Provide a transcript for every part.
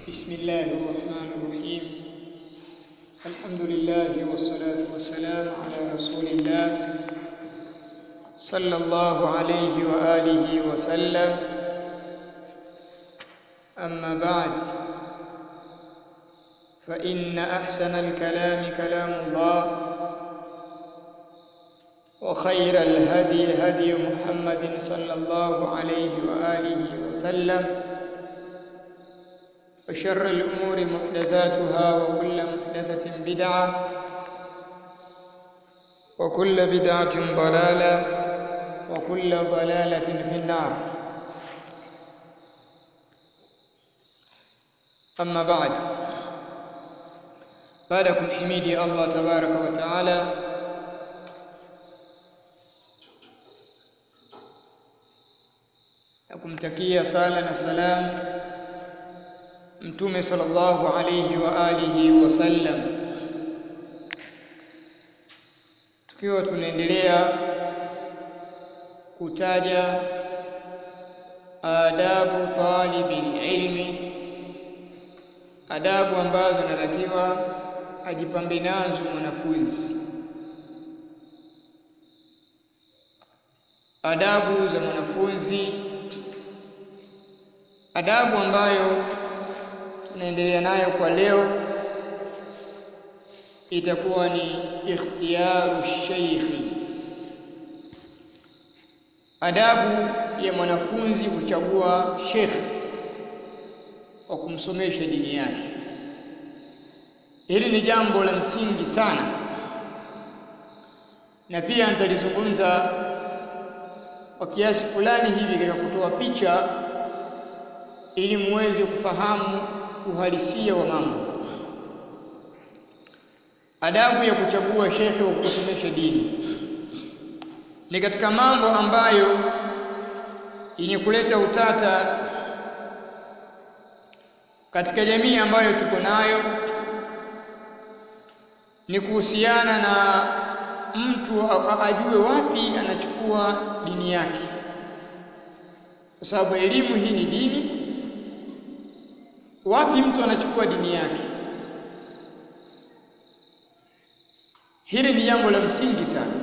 بسم الله الرحمن الرحيم الحمد لله والصلاة والسلام على رسول الله صلى الله عليه وآله وسلم أما بعد فإن أحسن الكلام كلام الله وخير الهدي هدي محمد صلى الله عليه وآله وسلم وشر الأمور محدثاتها وكل محدثة بدعة وكل بدعة ضلالة وكل ضلالة في النار أما بعد بعدكم حميدي الله تبارك وتعالى na kumtakia sala na salam mtume sallallahu alayhi wa alihi wasallam tukiwa tunaendelea kutaja adabu talibil ilmi adabu ambazo anatakiwa ajipambe nazo mwanafunzi adabu za mwanafunzi adabu ambayo tunaendelea nayo kwa leo itakuwa ni ikhtiyaru sheikhi adabu ya mwanafunzi kuchagua shekh wa kumsomesha dini yake hili ni jambo la msingi sana na pia nitalizungumza kwa kiasi fulani hivi katika kutoa picha ili muweze kufahamu uhalisia wa mambo. Adabu ya kuchagua shekhe wa kusomesha dini ni katika mambo ambayo yenye kuleta utata katika jamii ambayo tuko nayo, ni kuhusiana na mtu ajue wapi anachukua dini yake, kwa sababu elimu hii ni dini wapi mtu anachukua dini yake hili ni jambo la msingi sana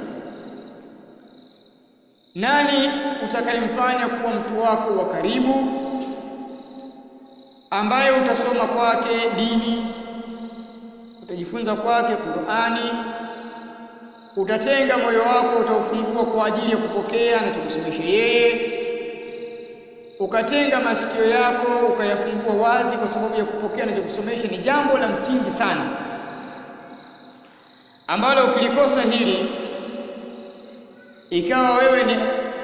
nani utakayemfanya kuwa mtu wako wa karibu ambaye utasoma kwake dini utajifunza kwake Qur'ani utatenga moyo wako utaufungua kwa ajili ya kupokea anachokusomesha yeye ukatenga masikio yako ukayafungua wazi kwa sababu ya kupokea anachokusomesha ni jambo la msingi sana ambalo ukilikosa hili ikawa wewe ni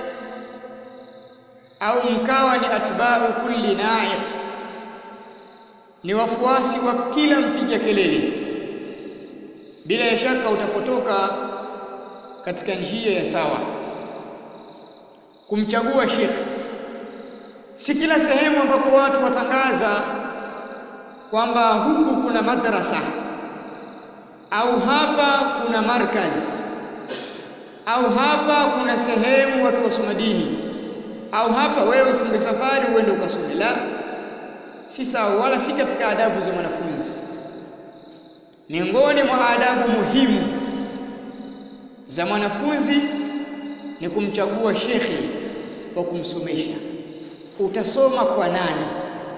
au mkawa ni atba'u kulli na'iq ni wafuasi wa kila mpiga kelele bila ya shaka utapotoka katika njia ya sawa kumchagua shekhi si kila sehemu ambako watu watangaza kwamba huku kuna madrasa au hapa kuna markaz au hapa kuna sehemu watu wasoma dini au hapa wewe ufunge safari uende ukasome la si sawa wala si katika adabu za mwanafunzi miongoni mwa adabu muhimu za mwanafunzi ni kumchagua shekhe wa kumsomesha utasoma kwa nani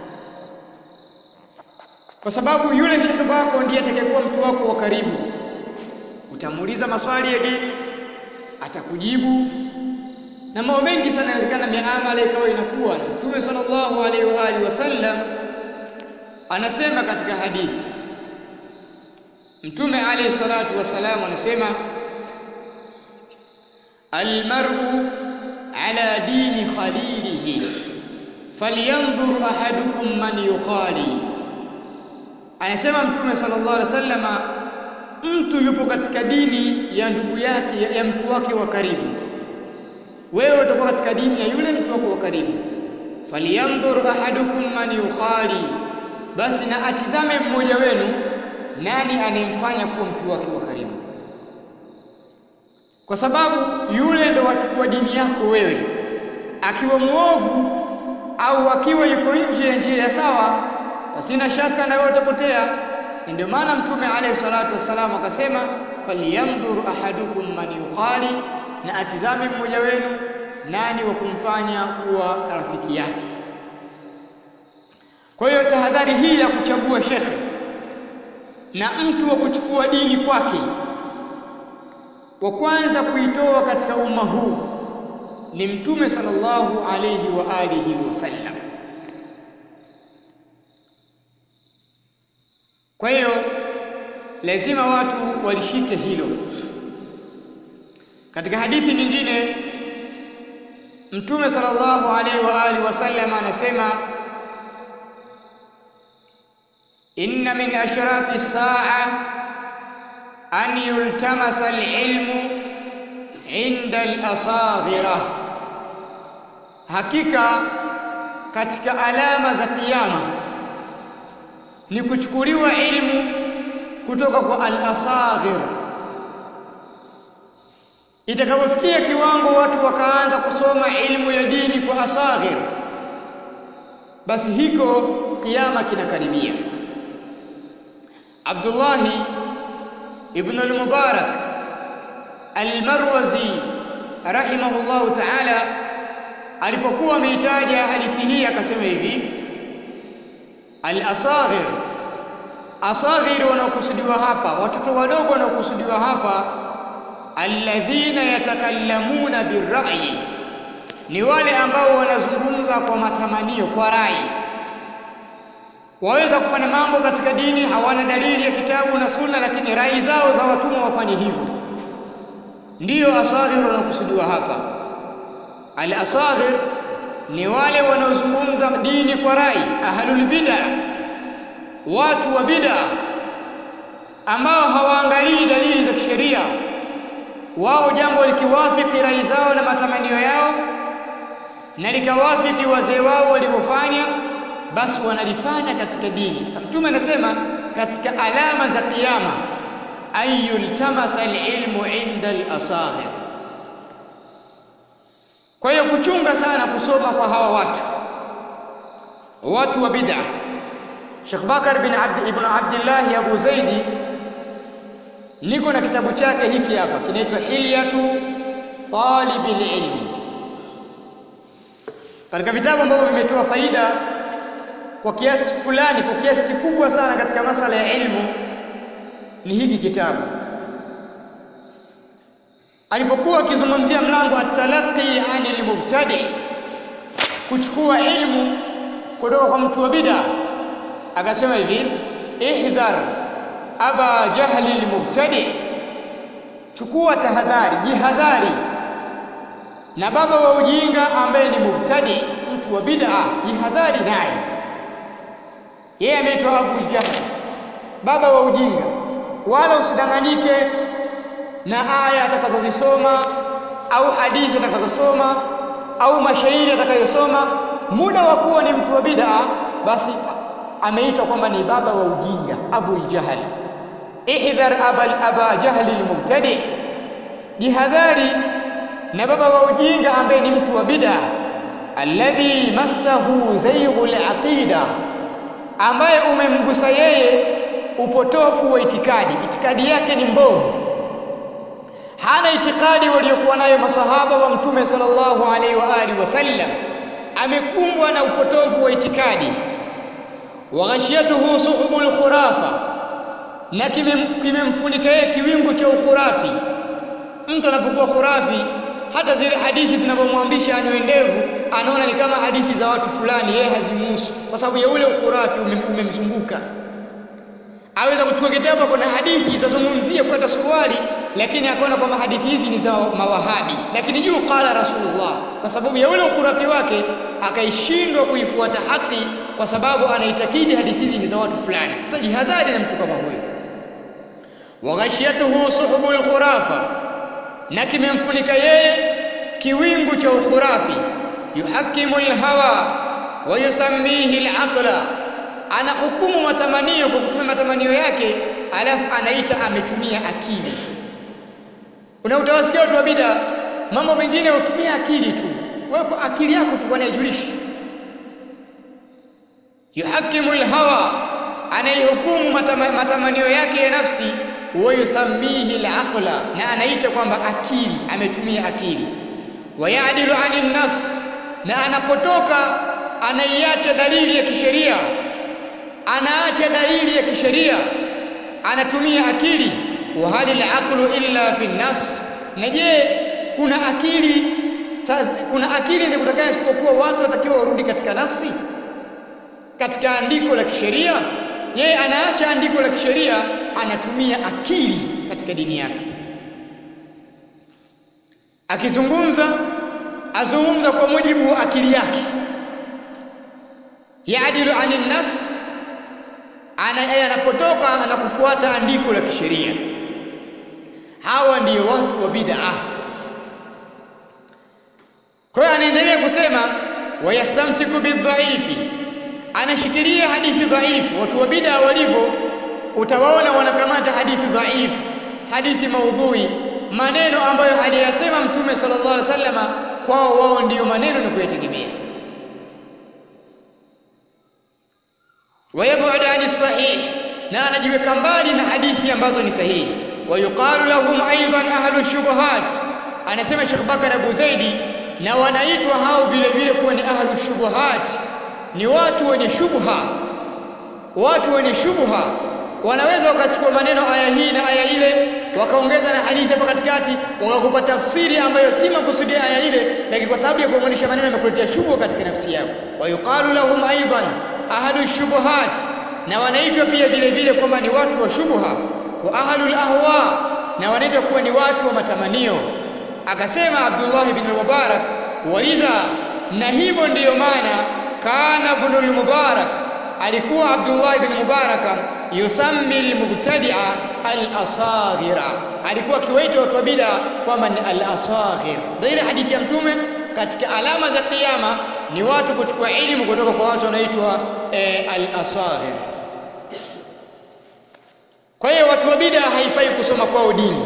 kwa sababu yule shekhe wako ndiye atakayekuwa mtu wako wa karibu utamuuliza maswali ya dini atakujibu na mambo mengi sana inawezekana miamala ikawa inakuwa na mtume sallallahu alaihi wa alihi wasallam anasema katika hadithi mtume alayhi salatu wasalam anasema almar'u ala dini khalilihi falyanzur ahadukum man yukhali anasema mtume sallallahu alaihi wasallama mtu yupo katika dini ya ndugu yake ya, ya mtu wake wa karibu wewe utakuwa katika dini ya yule mtu wako wa karibu falyanzur ahadukum man yukhali basi na atizame mmoja wenu nani anayemfanya kuwa mtu wake wa karibu kwa sababu yule ndo wachukua dini yako wewe akiwa mwovu au akiwa yuko nje ya njia ya sawa sina shaka na wewe utapotea ndio maana mtume alayhi salatu wassalam akasema falyamdhur ahadukum man yukhali na atizame mmoja wenu nani wa kumfanya kuwa rafiki yake kwa hiyo tahadhari hii ya kuchagua shekhe na mtu wa kuchukua dini kwake wa kwanza kuitoa katika umma huu ni mtume sallallahu alayhi wa alihi wasallam kwa hiyo lazima watu walishike hilo katika hadithi nyingine mtume sallallahu alaihi wa alihi wasallam anasema inna min ashrati saa an yultamasa alilmu inda alasaghira hakika katika alama za kiyama ni kuchukuliwa ilmu kutoka kwa al-asaghir itakapofikia kiwango watu wakaanza kusoma ilmu ya dini kwa asaghir basi hiko kiyama kinakaribia Abdullah ibn al-Mubarak al-Marwazi rahimahullahu ta'ala alipokuwa ameitaja hadithi hii akasema hivi al-asaghir asaghir wanaokusudiwa hapa watoto wadogo wanaokusudiwa hapa alladhina yatakallamuna birra'yi ni wale ambao wanazungumza kwa matamanio kwa rai waweza kufanya mambo katika dini hawana dalili ya kitabu na sunna lakini rai zao za watumwa wafanye hivyo ndiyo asaghir wanaokusudiwa hapa al-asaghir ni wale wanaozungumza dini kwa rai ahlul bid'ah watu wa bid'a ambao hawaangalii dalili za kisheria wao jambo likiwafiki rai zao na matamanio yao na likawafiki wazee wao walivyofanya basi wanalifanya katika dini sasa mtume anasema katika alama za kiyama ayultamasa alilmu inda alasaghir kwa hiyo kuchunga sana kusoma kwa hawa watu watu wa bid'ah Sheikh Bakar bin Abd ibn Abdullah Abu Zaidi niko na kitabu chake hiki hapa kinaitwa Hilyatu Talibil Ilmi. Katika vitabu ambavyo vimetoa faida kwa kiasi fulani, kwa kiasi kikubwa sana katika masala ya ilmu ni hiki kitabu. Alipokuwa akizungumzia mlango at-talaqi anil mubtadi, kuchukua ilmu kutoka kwa mtu wa bid'a akasema hivi ihdhar aba jahli almubtadi chukua tahadhari jihadhari na baba wa ujinga ambaye ni mubtadi mtu wa bid'a jihadhari naye yeye ameitwa Abu Jahl baba wa ujinga wala usidanganyike na aya atakazozisoma au hadithi atakazosoma au mashairi atakayosoma muda wa kuwa ni mtu wa bid'a basi ameitwa kwamba ni baba wa ujinga Abu Jahl ihdhar abal aba jahli almubtadi jihadhari na baba wa ujinga ambaye ni mtu wa bid'a alladhi massahu zayghul aqida ambaye umemgusa yeye upotofu wa itikadi itikadi yake ni mbovu hana itikadi waliokuwa nayo masahaba wa mtume sallallahu alaihi wa alihi wasallam amekumbwa na upotofu wa itikadi waghashiyatuhu suhubul khurafa na kimemfunika yeye kiwingu cha ukhurafi mtu anapokuwa khurafi hata zile hadithi zinavyomwamrisha anywe ndevu anaona ni kama hadithi za watu fulani yeye hazimuhusu kwa sababu ya ule ukhurafi umemzunguka aweza kuchukua kitabu kuna hadithi zazungumzia kukata suruali lakini akaona kwamba hadithi hizi ni za mawahabi lakini juu qala rasulullah kwa sababu ya ule ukhurafi wake akaishindwa kuifuata haki kwa sababu anaitakidi hadithi hizi ni za watu fulani sasa jihadhari na mtu kama huyo waghashiyatuhu suhubul khurafa na kimemfunika yeye kiwingu cha ukhurafi yuhakimu alhawa wa yusammihi alaqla anahukumu matamanio kwa kutumia matamanio yake alafu anaita ametumia akili una utawasikia watu wa bida mambo mengine utumia akili tu wewe kwa akili yako tu wanaijulisha yuhakimu alhawa anayehukumu matama, matamanio yake ya nafsi wa yusammihi alaqla na anaita kwamba akili ametumia akili wayadilu anin nas na anapotoka anaiacha dalili ya kisheria anaacha dalili ya kisheria anatumia akili wa halil aqlu illa fi nas na je kuna akili sasa kuna akili ndio kutakana isipokuwa watu watakiwa warudi katika nasi katika andiko la kisheria yeye anaacha andiko la kisheria anatumia akili katika dini yake akizungumza azungumza kwa mujibu wa akili yake yaadilu anin nas ana anapotoka na kufuata andiko la kisheria hawa ndiyo watu wa bid'a kwa hiyo anaendelea kusema wayastamsiku bidhaifi anashikilia hadithi dhaifu watu wa bid'a walivyo utawaona wanakamata hadithi dhaifu hadithi maudhui maneno ambayo haliyasema mtume sallallahu alaihi wasallama kwao wao ndiyo maneno na kuyategemea wayab'ud ani sahih na anajiweka mbali na hadithi ambazo ni sahihi wayuqalu lahum aidan ahlu shubuhat anasema Sheikh Bakar Abu Zaidi na wanaitwa hao vile vile kuwa ni ahlu shubuhat ni watu wenye shubha watu wenye shubha wanaweza wakachukua maneno aya hii na aya ile wakaongeza na hadithi hapa katikati wakakupa tafsiri ambayo si makusudi ya aya ile lakini kwa sababu ya kuunganisha maneno yamekuletea shubha katika nafsi yako wayuqalu lahum aidan ahlu shubuhat na wanaitwa pia vile vile kwamba ni watu wa shubha wa ahlul ahwa na wanaitwa kuwa ni watu wa matamanio akasema Abdullah ibn Mubarak walidha na hivyo ndiyo maana kana ibn Mubarak alikuwa Abdullah ibn Mubarak yusammi al-mubtadi'a al-asaghira alikuwa akiwaita watu wa bid'a kwamba ni al-asaghir ndio ile hadithi ya mtume katika alama za kiyama ni watu kuchukua elimu kutoka kwa watu wanaitwa e, al-asaghir kwa hiyo watu wa bid'a haifai kusoma kwao dini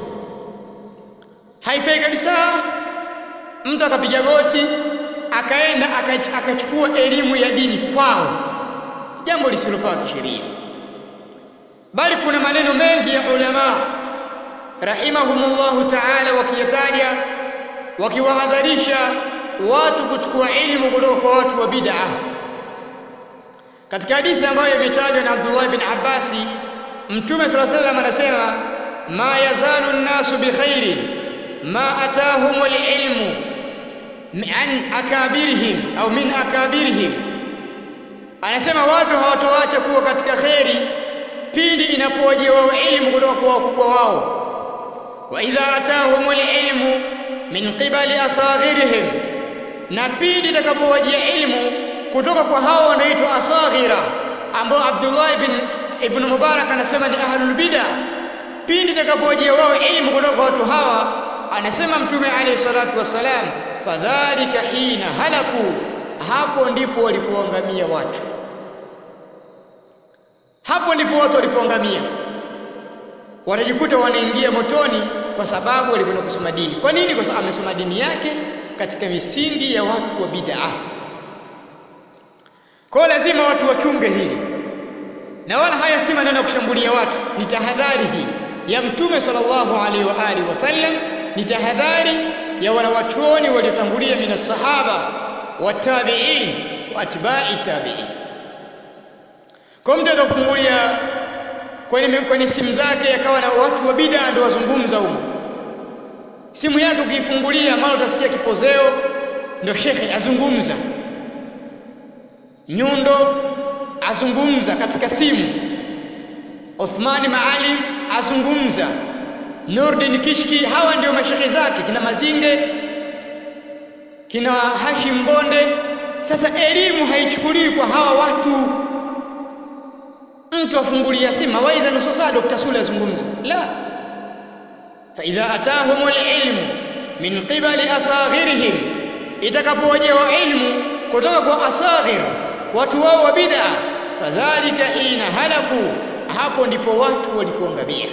haifai kabisa mtu akapiga goti akaenda akachukua elimu ya dini kwao jambo lisilofaa kisheria bali kuna maneno mengi ya ulama rahimahumullahu ta'ala wakiyataja wakiwahadharisha watu kuchukua elimu kutoka kwa watu wa bid'a katika hadithi ambayo imetajwa na Abdullah bin Abbasi Mtume صلى الله عليه وسلم anasema ma yazalu an-nasu bi khairin ma atahumul ilmu an akabirihim au min akabirihim anasema watu hawatoacha kuwa katika kheri pindi inapowajia wao elimu kutoka kwa wakubwa wao wa idha atahumul ilmu min qibali asaghirihim na pindi itakapowajia elimu kutoka kwa hao wanaitwa asaghira ambao Abdullah ibn ibn Mubarak anasema ni ahlul bid'a pindi itakapowajia wao elimu kutoka kwa watu hawa anasema mtume alayhi salatu wasalam fadhalika hina halaku hapo ndipo walipoangamia watu hapo ndipo watu walipoangamia wanajikuta wanaingia motoni kwa sababu walikwenda kusoma dini kwa nini kwa sababu amesoma dini yake katika misingi ya watu wa bid'a kwa lazima watu wachunge hili na wala haya si maneno ya kushambulia watu ni tahadhari hii ya mtume sallallahu alaihi wa alihi wasallam ni tahadhari ya wanawachuoni waliotangulia mina sahaba watabiin wa atba'i tabiin kwa mtu akakufungulia kwenye, kwenye simu zake akawa na watu wa bid'a ndio wazungumza huko simu yake ukiifungulia mara utasikia kipozeo ndio shekhe azungumza nyundo azungumza katika simu Uthmani Maalim azungumza Nurdin Kishki hawa ndio mashekhe zake kina Mazinge kina Hashim Bonde sasa elimu haichukuliwi kwa hawa watu mtu afungulia simu mawaidha nusu saa Dr. Sule azungumza la fa idha atahumul ilmu min qibali asaghirihim itakapowajia ilmu kutoka kwa asaghir watu wao wa bid'a fadhalika hina halaku hapo ndipo watu walipoangamia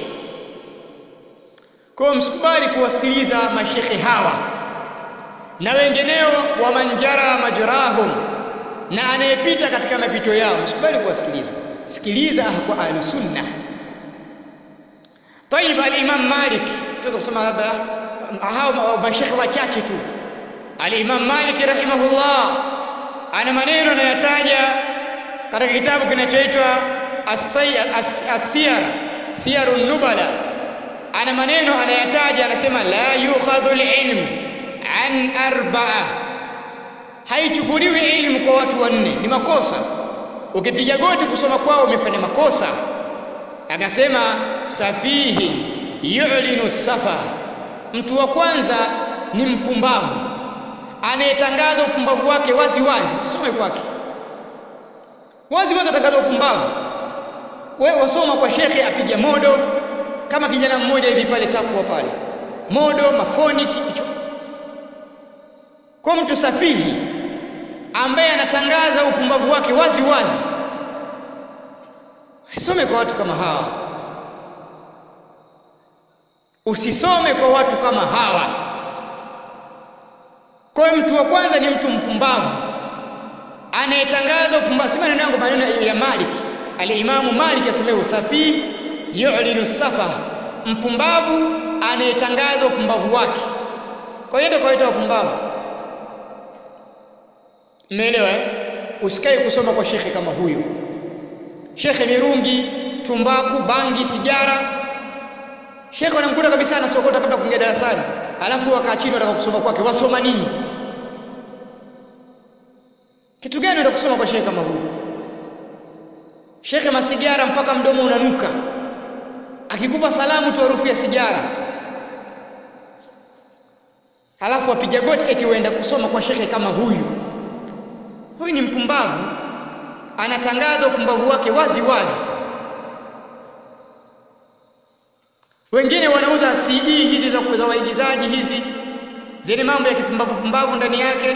kwa msikubali kuwasikiliza mashekhe hawa na wengineo wa manjara majrahum na anayepita katika mapito yao msikubali kuwasikiliza sikiliza kwa ahlus sunna طيب الامام مالك tunaweza kusema labda hao mashekhe wachache tu al-Imam Malik rahimahullah ana maneno anayataja katika kitabu kinachoitwa As-Siyar Siyarun Nubala ana maneno anayataja anasema la yukhadhu al-ilm an arba'a haichukuliwi ilmu kwa watu wanne ni makosa ukipiga goti kusoma kwao umefanya makosa akasema safihin yu'linu safa mtu wa kwanza ni mpumbavu anayetangaza upumbavu wake wazi wazi usome kwake wazi wazi atangaza upumbavu wewe wasoma kwa shekhe apiga modo kama kijana mmoja hivi pale takwa pale modo mafoni kicho kwa mtu safihi ambaye anatangaza upumbavu wake wazi wazi usisome kwa watu kama hawa usisome kwa watu kama hawa kwa hiyo mtu wa kwanza ni mtu mpumbavu anayetangaza upumbavu si maneno yangu maneno ya Malik al-Imamu Malik asemewa safi yu'linu safa mpumbavu anayetangaza upumbavu wake kwa hiyo ndio kawaita upumbavu Umeelewa eh? Usikae kusoma kwa shekhe kama huyo. Shekhe mirungi, tumbaku, bangi, sigara. Shekhe anamkuta kabisa anasokota kabla kuingia darasani. Alafu wakaa chini wataka kusoma kwake. Wasoma nini? Kitu gani unaenda kusoma kwa shekhe kama huyo? Shekhe masigara mpaka mdomo unanuka. Akikupa salamu tu harufu ya sigara. Alafu apiga goti eti uenda kusoma kwa shekhe kama huyu. Huyu ni mpumbavu, anatangaza upumbavu wake wazi wazi. Wengine wanauza CD hizi za za waigizaji hizi zenye mambo ya kipumbavu pumbavu ndani yake.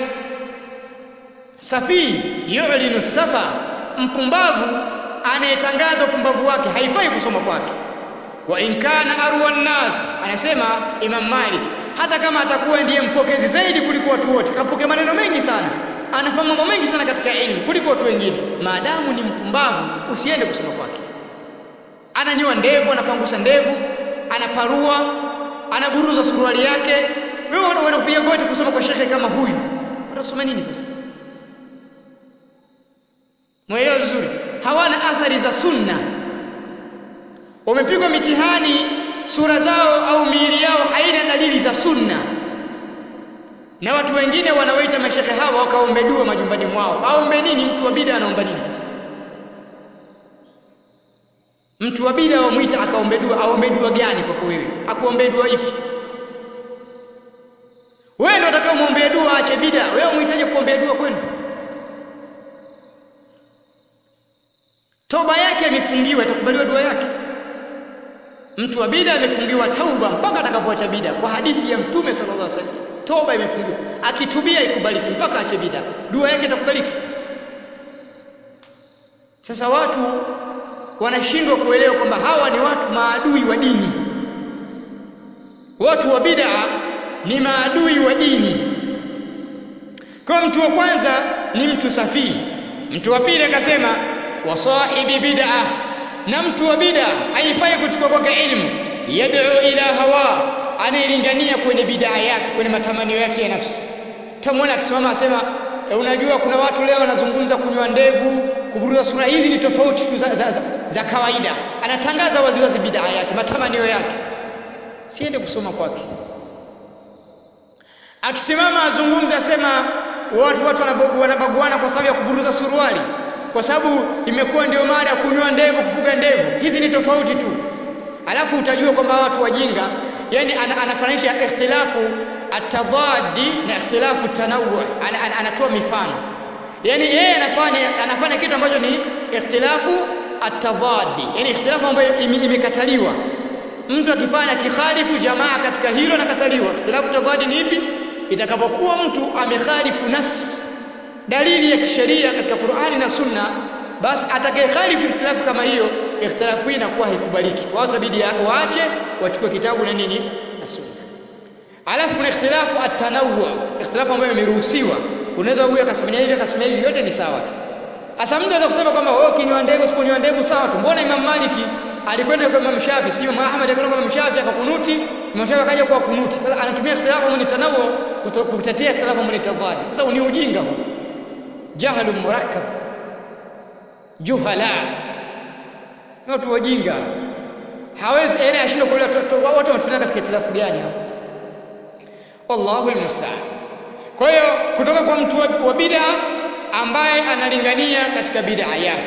Safi yu'linu safa, mpumbavu anayetangaza upumbavu wake haifai kusoma kwake. Wa in kana arwa nas, anasema Imam Malik, hata kama atakuwa ndiye mpokezi zaidi kuliko watu wote, kapokea maneno mengi sana anafahamu mambo mengi sana katika elimu kuliko watu wengine maadamu ni mpumbavu usiende kusoma kwake ananyoa ndevu anapangusa ndevu anaparua anaburuza suruali yake wewe unaenda kupiga goti kusoma kwa shekhe kama huyu utasoma nini sasa mwelewa vizuri hawana athari za sunna wamepigwa mitihani sura zao au miili yao haina dalili za sunna na watu wengine wanawaita mashehe hawa wakaombe dua majumbani mwao. Aombe nini? Mtu wa bida anaomba nini sasa? Mtu wa bida wamwita akaombe dua, aombe dua gani kwako wewe? Akuombe dua ipi? Wewe ndio utakao muombea dua aache bida. Wewe umhitaji kuombea dua kwenu? Toba yake imefungiwa, itakubaliwa dua yake? Mtu wa bida amefungiwa tauba mpaka atakapoacha bida, kwa hadithi ya Mtume sallallahu alaihi wasallam toba imefungiwa akitubia ikubaliki mpaka ache bida dua yake itakubaliki sasa watu wanashindwa kuelewa kwamba hawa ni watu maadui wa dini watu wa bid'a ni maadui wa dini kwa mtu wa kwanza ni mtu safihi mtu wa pili akasema wa sahibi bid'a na mtu wa bid'a haifai kuchukua kwake ilmu yad'u ila hawa anayelingania kwenye bidaa yake kwenye matamanio yake ya nafsi utamwona akisimama asema e, unajua kuna watu leo wanazungumza kunywa ndevu kuburuza sura hizi ni tofauti tu za, za, za, za kawaida anatangaza waziwazi bidaa yake matamanio yake siende kusoma kwake akisimama azungumze asema watu watu wanabaguana kwa sababu ya kuburuza suruali kwa sababu imekuwa ndio mada ya kunywa ndevu kufuga ndevu hizi ni tofauti tu alafu utajua kwamba watu wajinga yani anafananisha ikhtilafu atadadi na ikhtilafu tanawu an, an, anatoa mifano yani yeye anafanya anafanya kitu ambacho ni ikhtilafu atadadi yani ikhtilafu ambayo imekataliwa mtu akifanya kikhalifu jamaa katika hilo nakataliwa ikhtilafu tadadi ni ipi itakapokuwa mtu amekhalifu nas dalili ya kisheria katika Qur'ani na Sunna basi atakayekhalifu ikhtilafu kama hiyo ikhtilafu hii inakuwa haikubaliki watu inabidi waache wachukue kitabu na nini na sunna alafu kuna ikhtilafu at-tanawwu ikhtilafu ambayo imeruhusiwa unaweza huyu akasemea hivi akasemea hivi yote ni sawa tu sasa mtu anaweza kusema kwamba wewe ukinywa ndevu usiponywa ndevu sawa tu mbona Imam Maliki alikwenda kwa Imam Shafi sio Imam Ahmad alikwenda kwa Imam Shafi akakunuti Imam Shafi akaja kwa kunuti sasa anatumia ikhtilafu mun tanawu kutetea ikhtilafu mun tadad sasa ni ujinga huu jahlu murakkab juhala ni watu wajinga hawezi yani ashindwa kuelewa watu wametulia katika ikhtilafu gani hapo wallahu almusta'an kwa hiyo kutoka kwa mtu wa, wa bid'a ambaye analingania katika bid'a yake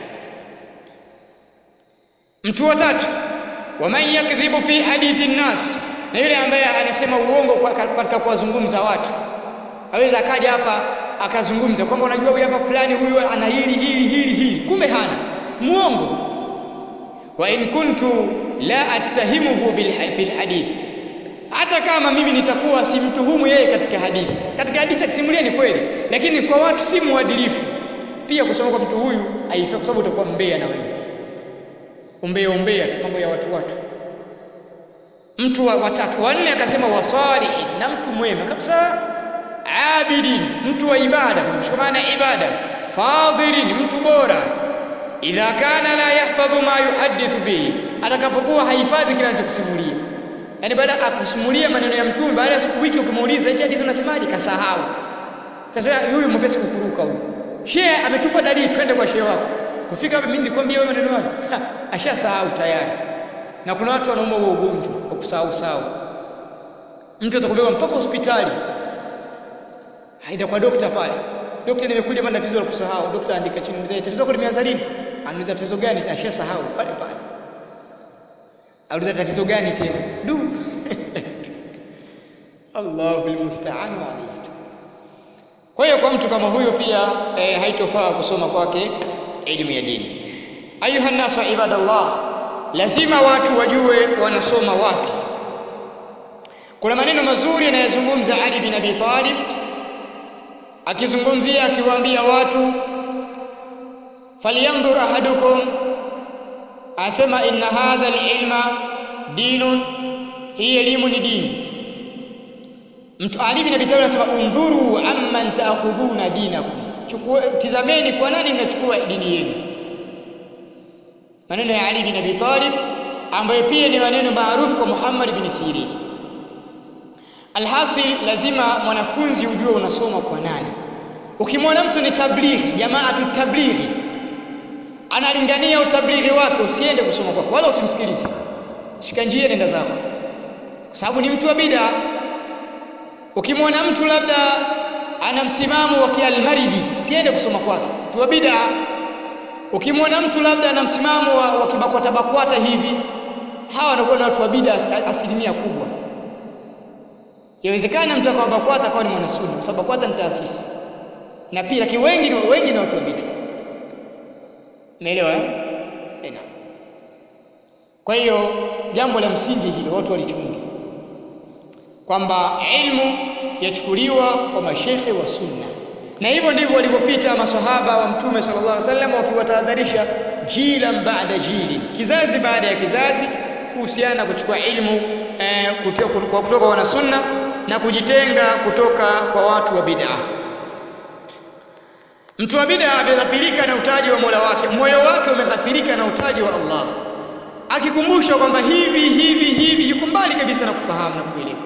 mtu wa tatu waman yakdhibu fi hadithi nnas na yule ambaye anasema uongo katika kuwazungumza watu aweza akaja hapa akazungumza kwamba unajua huyu hapa fulani huyu ana hili hili hili hili kumbe hana muongo wa in kuntu la attahimuhu bil hadith hata kama mimi nitakuwa simtuhumu yeye katika hadithi katika hadithi akisimulia ni kweli lakini kwa watu si muadilifu pia kusoma kwa mtu huyu haifai kwa sababu utakuwa mbea na wewe umbea umbea tu mambo ya watu watu mtu wa watatu wanne akasema wasalihin na mtu mwema kabisa abidin mtu wa ibada kumshikamana ibada fadhilin mtu bora idha kana la yahfadhu ma yuhaddithu bihi atakapokuwa hahifadhi kile anachokusimulia yaani baada akusimulia maneno ya mtume baada ya siku wiki ukimuuliza hiki hadithi unasemaje kasahau sasa huyu mwepesi kukuruka huyu shehe ametupa dalili twende kwa shehe wako kufika hapa mimi nilikwambia wewe maneno hayo ashasahau tayari na kuna watu wanaumwa huo ugonjwa wa kusahau sahau mtu atakubeba mpaka hospitali haida kwa dokta pale dokta nimekuja hapa na tatizo la kusahau dokta andika chini mzee tatizo lako limeanza lini anauliza tatizo gani ashasahau pale pale auliza tatizo gani tena du Allahu almusta'an alayhi kwa hiyo kwa mtu kama huyo pia e, haitofaa kusoma kwake elimu ya dini ayuha nasu ibadallah lazima watu wajue wanasoma wapi kuna maneno mazuri yanayozungumza Ali bin Abi Talib akizungumzia akiwaambia watu falyanzur ahadukum asema inna hadha alilma dinun hii elimu ni dini mtu Ali bin Abi Talib anasema undhuru amman taakhudhuna dinakum chukua tizameni kwa nani mnachukua dini yenu maneno ya Ali bin Abi Talib ambayo pia ni maneno maarufu kwa Muhammad bin Sirin alhasil lazima mwanafunzi ujue unasoma kwa nani ukimwona mtu ni tablighi jamaatu tablighi analingania utablighi wake usiende kusoma kwake wala usimsikilize shika njia nenda zako kwa sababu ni mtu wa bid'a ukimwona mtu labda ana msimamo wa kialmaridi usiende kusoma kwake mtu wa bid'a ukimwona mtu labda ana msimamo wa, wa kibakwata bakwata hivi hawa wanakuwa na watu wa bid'a asilimia kubwa Yawezekana mtu akawa BAKWATA akawa ni mwanasunni kwa sababu BAKWATA ni taasisi. Na pia lakini wengi ni wengi ni watu wa bid'a. Umeelewa eh? Eh, naam. Kwa hiyo jambo la msingi hilo watu walichunge. Kwamba ilmu yachukuliwa kwa mashekhe wa sunna. Na hivyo ndivyo walivyopita maswahaba wa Mtume sallallahu alaihi wasallam wakiwatahadharisha jilan baada jilin, kizazi baada ya kizazi kuhusiana na kuchukua ilmu eh, kutoka, kutoka wana sunna na kujitenga kutoka kwa watu wa bid'a. Mtu wa bid'a ameghafirika na utaji wa Mola wake, moyo wake umeghafirika na utaji wa Allah, akikumbushwa kwamba hivi hivi hivi, yuko mbali kabisa na kufahamu na kuelewa.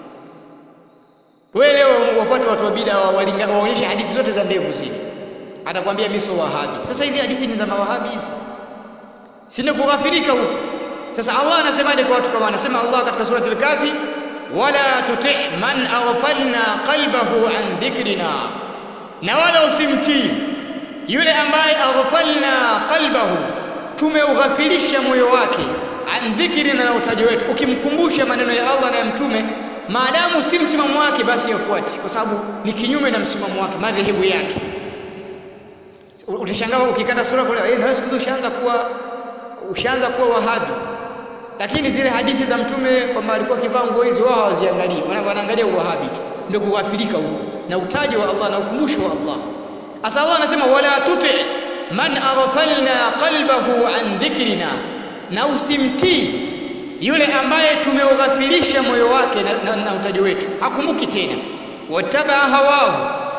Wewe leo wafuate watu wa bid'a waonyeshe hadithi zote za ndevu zile, atakwambia mimi sio wahabi. Sasa hizi hadithi ni za mawahabi hizi, sina kughafirika huko. Sasa Allah anasemaje kwa watu kama anasema Allah katika surati al-Kafi wala tuti man aghfalna qalbahu an dhikrina na wala usimtii yule ambaye aghfalna qalbahu tumeughafilisha moyo wake an dhikrina na utaji wetu ukimkumbusha maneno ya Allah na ya mtume maadamu si msimamo wake basi yafuati kwa sababu ni kinyume na msimamo wake madhehebu yake utashangaa ukikata sura kule eh na siku ushaanza kuwa ushaanza kuwa wahabi lakini zile hadithi za mtume kwamba alikuwa akivaa nguo hizi wao hawaziangalii wanaangalia uwahabi tu ndio kughafilika huko na utaji wa Allah na ukumbusho wa Allah asa Allah anasema wala tuti man aghfalna qalbahu an dhikrina na usimtii yule ambaye tumeughafilisha moyo wake na, na, na utaji wetu hakumbuki tena wataba hawahu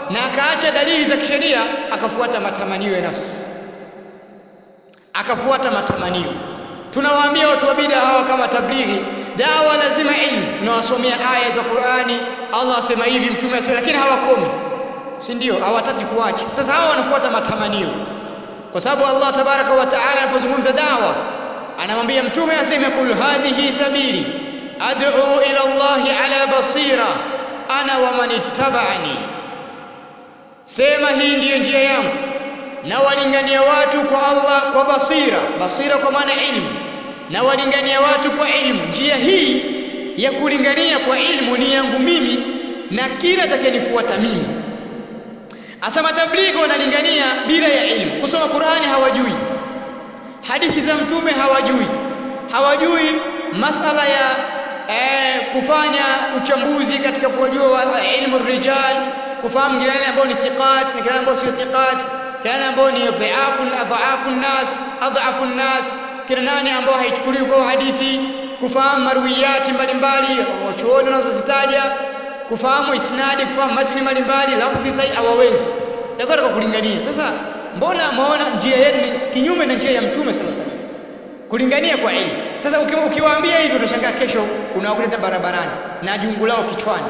na akaacha dalili za kisheria akafuata matamanio ya nafsi akafuata matamanio tunawaambia watu wa bid'a hawa kama tablighi dawa lazima ilmu tunawasomea aya za Qur'ani Allah asema hivi mtume asema lakini hawakomi si ndio hawataki kuacha sasa hawa wanafuata matamanio kwa sababu Allah tabaraka wa taala anapozungumza dawa anamwambia mtume aseme kul hadhihi sabili ad'u ila Allah ala basira ana wa man ittaba'ani sema hii ndiyo njia yangu na walingania watu kwa Allah kwa basira basira kwa maana ilmu na walingania watu kwa ilmu njia hii ya kulingania kwa ilmu ni yangu mimi na kila atakayenifuata mimi asa matablighi wanalingania bila ya ilmu kusoma Qur'ani hawajui hadithi za mtume hawajui hawajui masala ya eh, kufanya uchambuzi katika kujua ilmu rijal kufahamu kina nani ambao ni thiqat na kina ambao sio thiqat kina ambao ni dhaifu adhaafu nas adhaafu nas kina nani ambao haichukuliwi kwa hadithi kufahamu marwiyati mbalimbali wachuoni wanazozitaja kufahamu isnadi kufahamu matini mbalimbali lafdhi sahihi hawawezi ndio kwa kulingania sasa mbona maona njia yenu ni kinyume na njia ya mtume sallallahu alaihi wasallam kulingania kwa elimu sasa ukiwaambia hivyo utashangaa kesho unawakuta barabarani na jungu lao kichwani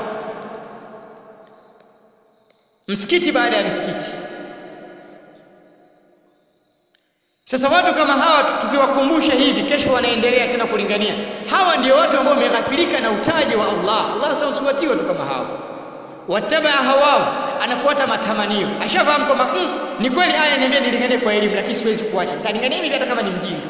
msikiti baada ya msikiti sasa watu kama hawa tukiwakumbusha hivi kesho wanaendelea tena kulingania hawa ndio watu ambao wameghafirika na utaji wa Allah Allah sasa usiwatie watu kama hawa wataba hawao anafuata matamanio ashafahamu kwamba mm, ni kweli aya niambia nilinganie kwa elimu lakini siwezi kuacha nitalingania hivi hata kama ni mjinga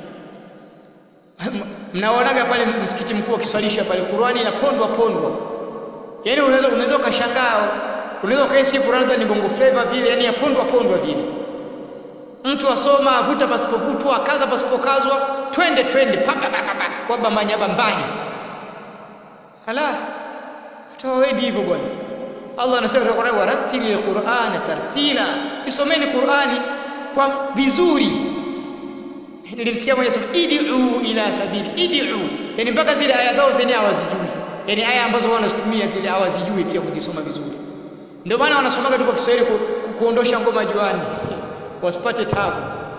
mnaonaga pale msikiti mkuu akiswalisha pale Qur'ani inapondwa pondwa yani unaweza unaweza ukashangaa unaweza kaisi Qur'ani ni bongo flavor vile yani yapondwa pondwa vile mtu asoma avuta pasipovutwa akaza pasipokazwa twende twende papa papa kwa bambanya bambanya hala hatawendi hivyo bwana Allah anasema katika Qur'an warattilil Qur'ana tartila isomeni Qur'ani kwa vizuri nilimsikia mmoja sema id'u ila sabili id'u yani mpaka zile aya zao zenyewe hawazijui yani aya ambazo wao wanazitumia zile hawazijui pia kuzisoma vizuri ndio maana wanasomaga tu kwa Kiswahili ku, ku, kuondosha ngoma juani wasipate tabu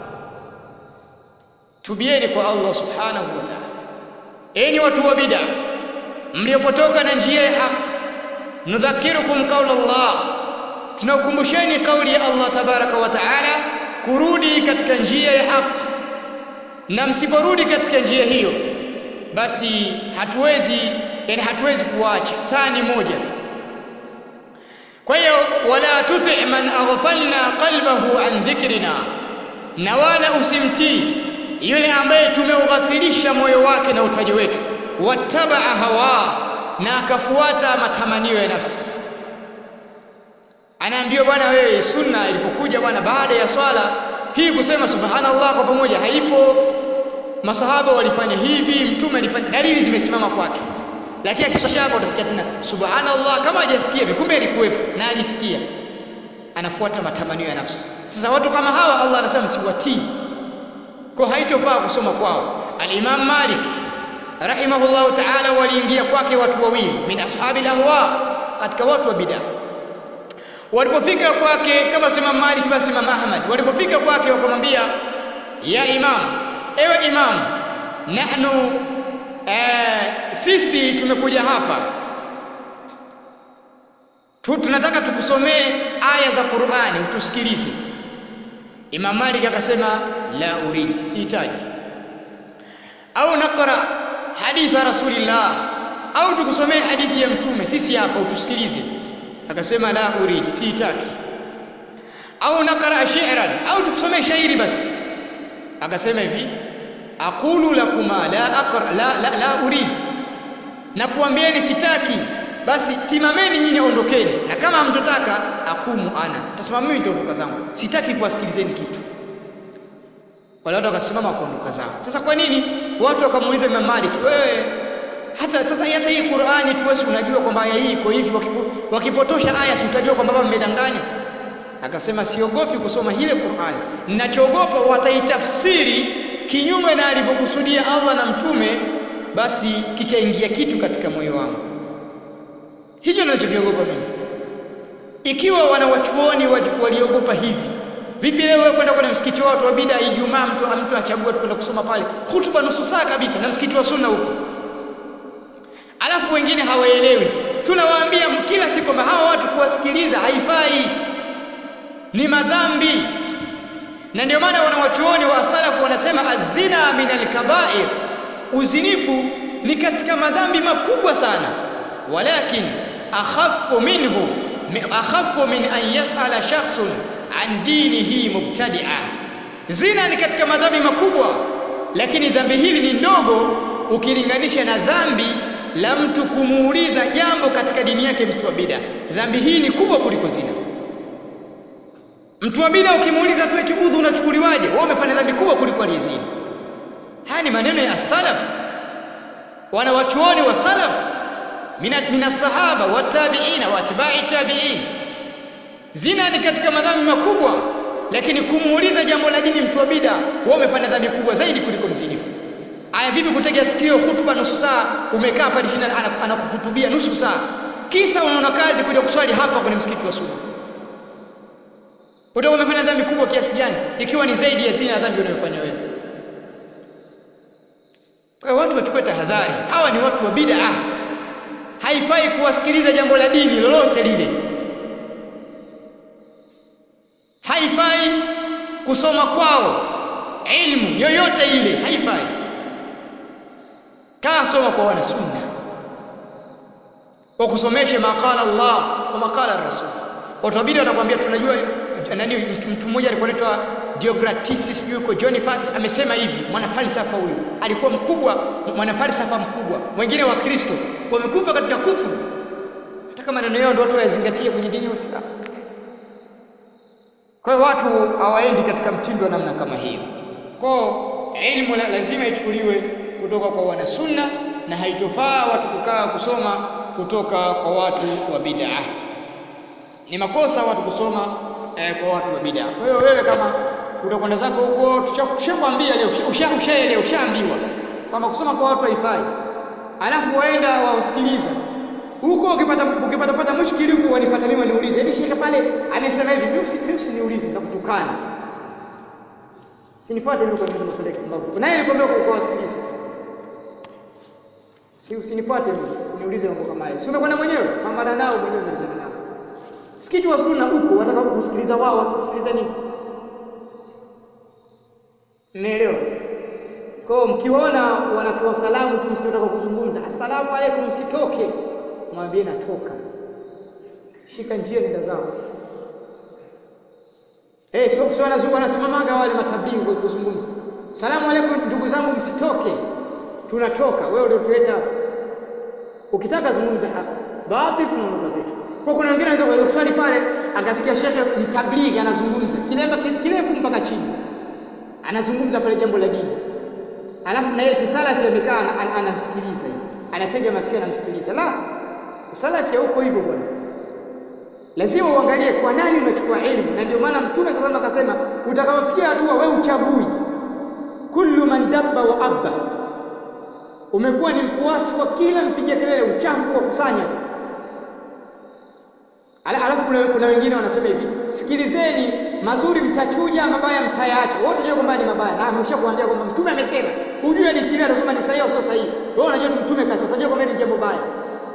tubieni kwa Allah subhanahu wa ta'ala enyi watu wa bid'a mliopotoka na njia ya haki nudhakirukum qaula Allah tunakumbusheni kauli ya Allah tabaraka wa taala kurudi katika njia ya haki na msiporudi katika njia hiyo basi hatuwezi yani hatuwezi kuacha saa ni moja tu kwa hiyo wala tuti man aghfalna qalbahu an dhikrina na wala usimtii yule ambaye tumeughafilisha moyo wake na utaji wetu wattabaa hawa na akafuata matamanio ya nafsi anaambiwa bwana wewe sunna ilipokuja bwana baada ya swala hii kusema subhanallah kwa pamoja haipo masahaba walifanya hivi mtume alifanya dalili zimesimama kwake lakini akiswasha hapo utasikia tena subhanallah kama hajasikia kumbe alikuwepo na alisikia anafuata matamanio ya nafsi sasa watu kama hawa Allah anasema msiwatii kwa haitofaa kusoma kwao al-Imam Malik rahimahullahu ta'ala waliingia kwake watu wawili min ashabi lahwa katika watu wa bid'a walipofika kwake kama sema Malik basi Imam Ahmad walipofika kwake wakamwambia ya imam ewe imam nahnu eh, sisi tumekuja hapa tu, tunataka tukusomee aya za Qur'ani utusikilize Imam Malik akasema la urid sihitaji au naqra haditha rasulillah au tukusomee hadithi ya mtume sisi hapa utusikilize akasema la urid sihitaki au naqra shi'ran au tukusomee shairi basi akasema hivi aqulu lakuma la aqra la, la, la urid na kuambieni sitaki basi simameni nyinyi ondokeni na kama hamtotaka akumu ana tasimama mimi nitaondoka zangu sitaki kuwasikilizeni kitu wale watu wakasimama kuondoka zao sasa kwa nini watu wakamuuliza Imam Malik wewe hata sasa hata hii Qur'ani tu wewe unajua kwamba aya hii iko hivi wakipotosha aya si utajua kwamba baba mmedanganya akasema siogopi kusoma ile Qur'ani ninachoogopa wataitafsiri kinyume na alivyokusudia Allah na mtume basi kikaingia kitu katika moyo wangu hicho ninachokiogopa mimi ikiwa wanawachuoni waliogopa hivi vipi leo wewe kwenda kwenye msikiti wa watu wa bid'a Ijumaa mtu mtu achagua tu kwenda kusoma pale hutuba nusu saa kabisa na msikiti wa sunna huko alafu wengine hawaelewi tunawaambia kila siku kwamba hawa watu kuwasikiliza haifai ni madhambi na ndio maana wanawachuoni wa salafu wanasema azina min alkabair uzinifu ni katika madhambi makubwa sana walakin akhafu minhu akhafu min an yasala shakhsun an dinihi mubtadi'a zina ni katika madhambi makubwa lakini dhambi hili ni ndogo ukilinganisha na dhambi la mtu kumuuliza jambo katika dini yake mtu wa bid'a dhambi hii ni kubwa kuliko zina mtu wa bid'a ukimuuliza tu eti udhu unachukuliwaje wewe umefanya dhambi kubwa kuliko aliyezini haya ni maneno ya salaf wana wachuoni wa salaf mina sahaba watabiina wa atba'i tabi'in zina ni katika madhambi makubwa lakini kumuuliza jambo la dini mtu wa bid'a wewe umefanya dhambi kubwa zaidi kuliko mzinifu aya vipi kutega sikio hutuba nusu saa umekaa pale chini anakuhutubia nusu saa kisa unaona kazi kuja kuswali hapa kwenye msikiti wa sunna utakuwa umefanya dhambi kubwa kiasi gani ikiwa ni zaidi ya zina dhambi unayofanya wewe kwa watu wachukue tahadhari hawa ni watu wa bid'a haifai kuwasikiliza jambo la dini lolote lile haifai kusoma kwao ilmu yoyote ile haifai kaa soma kwa wana sunna wakusomeshe maqala Allah wa maqala Rasul watu wabidi watakwambia tunajua nani mtu mmoja alikuwa anaitwa Diogratisis sijui yuko Boniface amesema hivi mwanafalsafa huyu alikuwa mkubwa mwanafalsafa mkubwa wengine wa Kristo wamekufa katika kufuru hata maneno yao ndio watu wayazingatie kwenye dini ya Uislamu kwa hiyo watu hawaendi katika mtindo wa namna kama hiyo kwa ilmu lazima ichukuliwe kutoka kwa wana sunna na haitofaa watu kukaa kusoma kutoka kwa watu wa bid'a ni makosa watu kusoma eh, kwa watu wa bid'a kwa hiyo wewe kama utakwenda zako huko tushakwambia leo ushaelewa ushaambiwa kama kusoma kwa watu haifai alafu waenda wasikiliza huko ukipata ukipata pata mushkili huko wanifuata mimi waniulize hivi shekhe pale amesema hivi mimi usiniulize nitakutukana sinifuate mimi kwa niulize maswali mambo naye nilikwambia kwa kuwasikiliza si usinifuate mimi usiniulize mambo kama hayo si umekwenda mwenyewe pambana nao mwenyewe umalizana nao msikiti wa sunna huko wataka kusikiliza wao wasikusikiliza nini Mnaelewa? Kwa mkiona wanatoa salamu tu msikitaka kuzungumza, asalamu alaykum, msitoke. Mwambie natoka. Shika njia nenda zako. Eh, sio sio wanazungu wanasimamaga wale matablighi kwa kuzungumza. Salamu alaykum ndugu zangu msitoke. Tunatoka. Wewe ndio tuleta hapa. Ukitaka zungumza haki. Baadhi tunaondoka zetu. Kwa kuna wengine wanaweza kuswali pale akasikia shekhe mtablighi anazungumza. Kilemba kirefu mpaka chini anazungumza pale jambo la dini alafu na yeye salafi amekaa anamsikiliza hivi anatega masikio anamsikiliza la salafi huko hivyo bwana lazima uangalie kwa nani unachukua elimu na ndio maana mtume sasa akasema utakapofikia hatua wewe uchagui kullu man dabba wa abba umekuwa ni mfuasi wa kila mpiga kelele uchafu wa kusanya tu alafu kuna, kuna wengine wanasema hivi sikilizeni mazuri mtachuja mabaya mtayaacha wote unajua kwamba ni mabaya na ameshakuambia kwamba mtume amesema hujue ni kile anasema ni sahihi au sio sahihi wewe unajua tu mtume kasema unajua kwamba ni jambo baya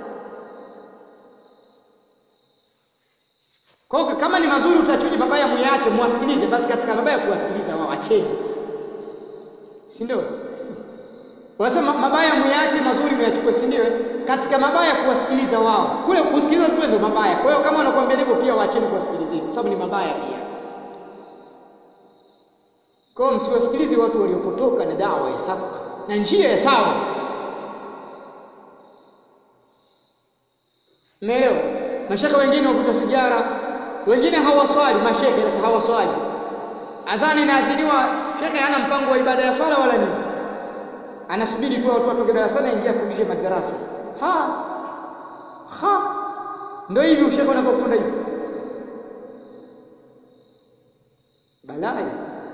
kwa hiyo kama ni mazuri utachuja mabaya muyaache muwasikilize basi katika mabaya kuwasikiliza wao acheni si ndio Wanasema mabaya muyaache mazuri muyachukue si ndio katika mabaya kuwasikiliza wao kule kusikiliza tu ndio mabaya kwa hiyo kama wanakuambia hivyo pia waacheni kuwasikilizeni kwa sababu ni mabaya pia kwa hiyo msiwasikilize watu waliopotoka na dawa ya haki na njia ya sawa Umeelewa? Mashaka wengine wakuta sigara, wengine hawaswali, mashekhe lakini hawaswali. Adhani inaadhiniwa, shekhe hana mpango wa ibada ya swala wala nini. Anasubiri tu watu watoke darasani aingie afundishe madarasa. Ha. Ha. Ndio hivi ushekhe unapokwenda hivi. Balai.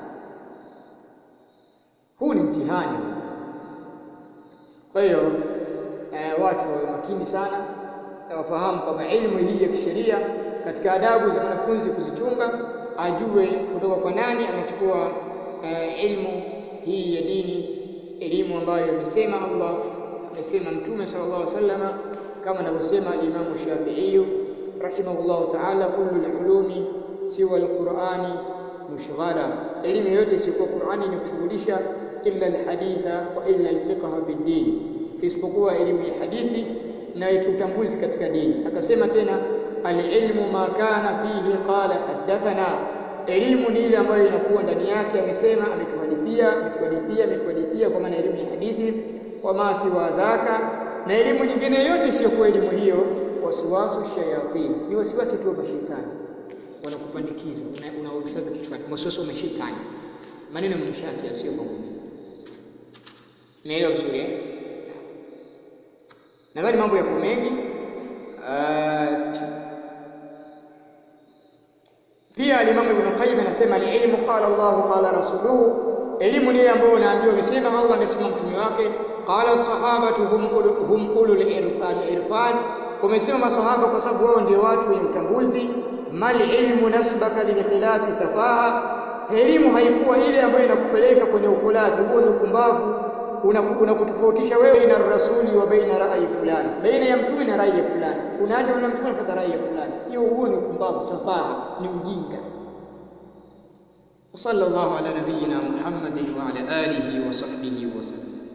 Huu ni mtihani. Kwa hiyo eh, watu wawe makini sana na wafahamu kwamba elimu hii ya kisheria katika adabu za mwanafunzi kuzichunga ajue kutoka kwa nani anachukua uh, ilmu hii ya dini elimu ambayo amesema Allah amesema mtume sallallahu alaihi wasallama kama anavyosema al-Imam Shafi'i rahimahullahu ta'ala kullu al-ulumi siwa al-Qur'ani mushghala elimu yote isiyokuwa Qur'ani ni kushughulisha illa al-haditha wa illa al-fiqh fi din isipokuwa elimu ya hadithi na utambuzi katika dini akasema tena al-ilmu ma kana fihi qala hadathana elimu ni ile ambayo inakuwa ndani yake amesema ametuhadithia ametuhadithia ametuhadithia kwa maana elimu ya hadithi wa ma siwa dhaka na elimu nyingine yote isiyokuwa elimu hiyo wasiwasu shayatin ni wasiwasi tu wa mashaitani wanakupandikiza unaurusha una kichwani wasiwasi wa mashaitani maneno ya mshati sio kwangu mimi naelewa vizuri eh nadhani mambo yako mengi pia alimamu ibn qayyim anasema alilmu qala Allah qala rasuluhu elimu ni ile ambayo unaambiwa amesema Allah amesema mtume wake qala sahabatu hum hum ulul irfan kumesema masahaba kwa sababu wao ndio watu wenye utambuzi mali ilmu nasbaka lilkhilafi safaha elimu haikuwa ile ambayo inakupeleka kwenye ukhulafi huo ni upumbavu unakutofautisha wewe baina rasuli wa baina rai fulani baina ya mtume na rai ya fulani unaacha maneno ya mtume unafuata rai ya fulani hiyo huo ni upumbavu safaha ni ujinga وصلى الله على نبينا محمد وعلى آله وصحبه وسلم